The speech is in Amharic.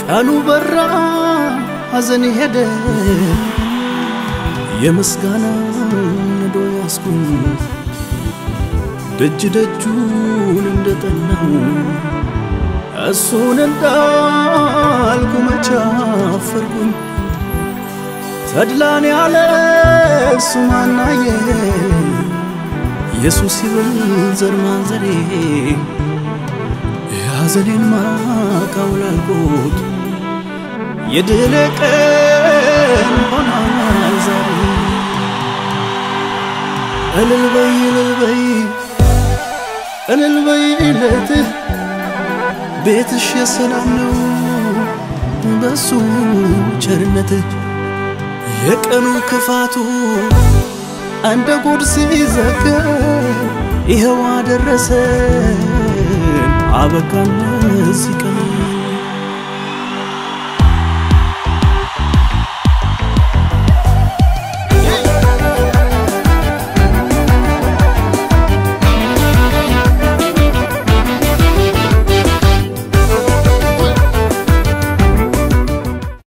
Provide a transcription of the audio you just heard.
ቀኑ በራ ሐዘን ሄደ የምስጋና ነዶ ያስኩኝ ደጅ ደጁን እንደጠናው እሱን እንዳልኩ መቻፈርኩኝ ተድላን ያለ እሱ ማናየ ኢየሱስ ይብል ዘር ማንዘሬ የሐዘኔን ማቃውላልኩት የድል ቀን ሆኗል ዛሬ እልል በይ እልል በይ እልል በይለት ቤትሽ የሰላም ነው በሱ ቸርነት የቀኑ ክፋቱ እንደ ጉድ ሲዘገብ ይኸው አደረሰን አበቃን እዚህ